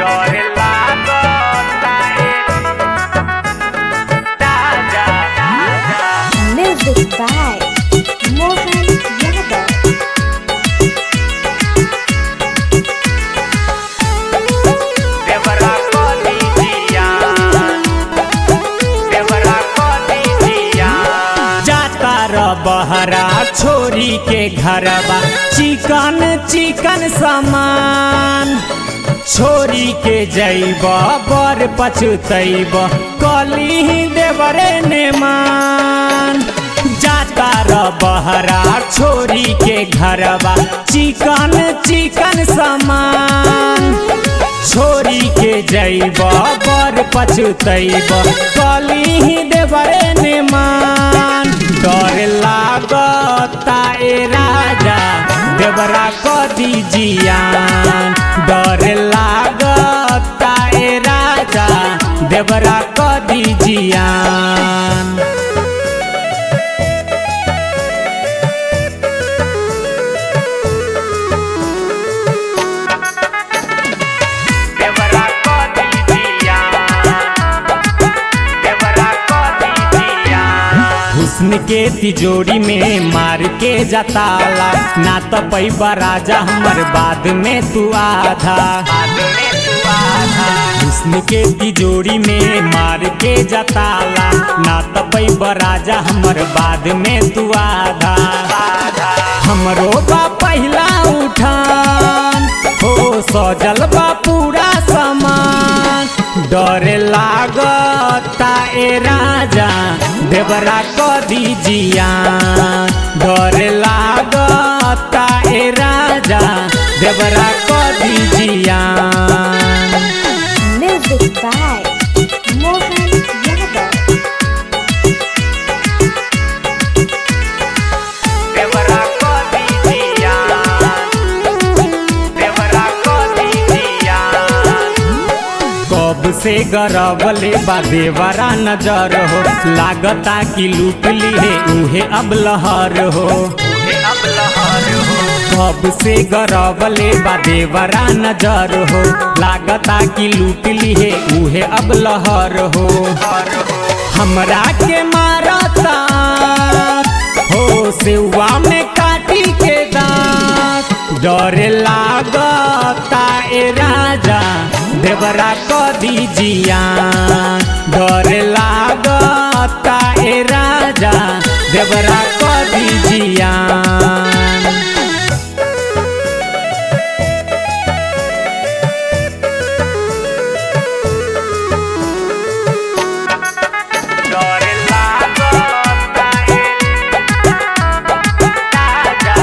डर लागता ए राजा राजा Music by Mohan Yadav. देवरा को दीजिया देवरा को दीजिया जाता र बहरा छोरी के घरवा चिकन चिकन सामान छोरी के जैब बर पछुतैब कली देवरे ने मान जाता र बहरा छोरी के घरवा चिकन चिकन सामान छोरी के जैब बर पछुतैब कली देवरे ने मान डर लागता ए राजा देवरा क दीजियान डर लागता ए राजा देवरा क दीजियान देवरा को दीजिया देवरा को दीजिया हुस्न के तिजोरी में मार के जताला ना तो पैबा राजा हमर बाद में तू आधा आदमी तू आधा हुस्न के तिजोरी में मार के जताला ना तो पैबा राजा हमर बाद में तू आधा आधा हमरो बा पहला उठान हो सजल बा पूरा सामान डर लागता ए राजा देवरा क दीजिया डर लागता ए राजा देवरा क दीजिया Music by Mohan Yadav. देवरा को दीजिया देवरा को दीजिया कब से गरबले बा देवरा नजर हो लागता कि लूट ली है उहे अब लहर हो ये अब लहर हो कब से गरबले बा देवरा नजर हो लागता कि लूट ली है उहे अब लहर हो हर हो हमरा के मारता हो सेवा में काटी के दांत डर लागता ए राजा देवरा क दीजिया डर लागता ए राजा देवरा क दीजिया डर लागता ए राजा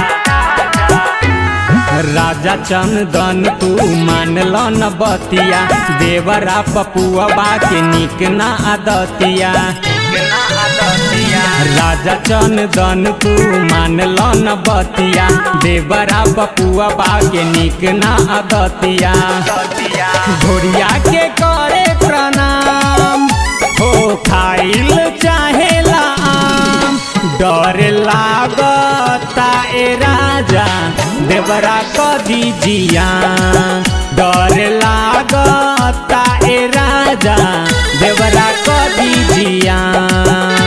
राजा राजा चंदन तू मानल न बतिया देवरा पपुआ के निक ना आदतिया कितना आदतिया राजा चंदन तू मानल न बतिया देवरा पपुआ के निक ना आदतिया आदतिया घोड़िया के करे प्रणाम हो खाइल चाहेला आम डर लागता ए राजा देवरा क दीजिया डर लागता ए राजा देवरा क दीजिया